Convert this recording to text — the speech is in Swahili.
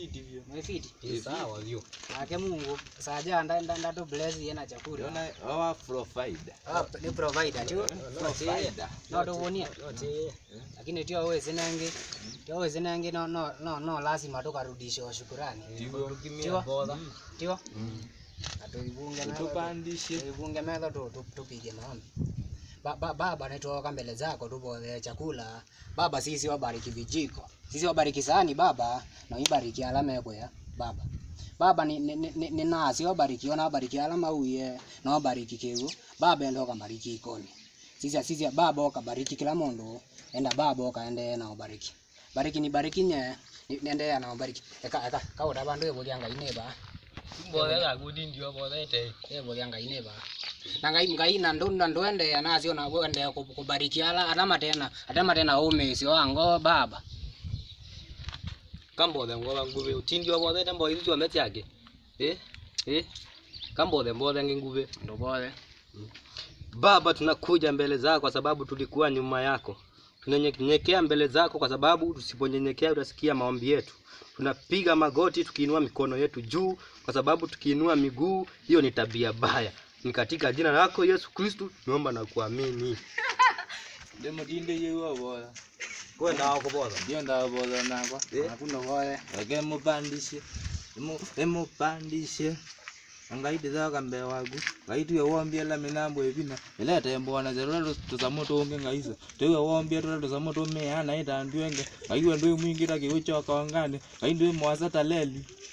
fiti vyo. Mwefiti. Ni sawa vyo. Ake Mungu saja nda nda nda tu bless yena chakula. Yona awa provider. Ah, ni provider tu. Provider. No to wonia. Yote. Lakini tio wewe zinangi. Tio wewe zinangi no no no no lazima tukarudishe shukrani. Tigo. Tiwa. Boda. Tio. Atuibunge na Tupandishe. Tuibunge medho tu tu- tupige maombi. Ba, ba, baba nitoka mbele zako tupothe chakula. Baba sisi wabariki vijiko. Sisi wabariki sahani baba na ibariki alama yako ya baba. Baba ni, ni, ni, ni, ni nasi wabariki ona wabariki alama uye na wabariki kigu. Baba endo kabariki ikoni. Sisi sisi baba okabariki kila mundu. Enda baba okaende na ubariki. Bariki ni bariki nye. ni- Nende na ubariki. Eka eka kauta bandu ebulianga ineba. Boda ga gudi ndio boda ite. ebulianga ineba na ngai ngai na ndu na ndwende anacio na wende ku- kubariki ala atama tena atama tena umesi wango baba Kambothe ngoba ngube utindi wa boda tembo hizo ameti yake. Eh? Eh? Kambothe mbothe ngingube. ndo bole Baba, tunakuja mbele zako kwa sababu tulikuwa nyuma yako. Tunanyenyekea mbele zako kwa sababu tusiponyenyekea utasikia maombi yetu. Tunapiga magoti tukiinua mikono yetu juu kwa sababu tukiinua miguu hiyo ni tabia baya. Ni katika jina lako Yesu Kristu tunaomba na kuamini. Demo dinde yewa bora. Kwenda wako bora. Ndio nda bora nakwa. nakundo bole Age mupandishe. Emu emupandishe. Angaidi zaka mbe wagu. Gaitu ya wombia la minambo ebina. Ilete mbona zero tuzamoto onge ngaisa. Tewe wombia tu tuzamoto me ana ita ndwenge. Gaiwe ndwe mwingi ta kiucho kaongane. Gaindwe mwasa taleli.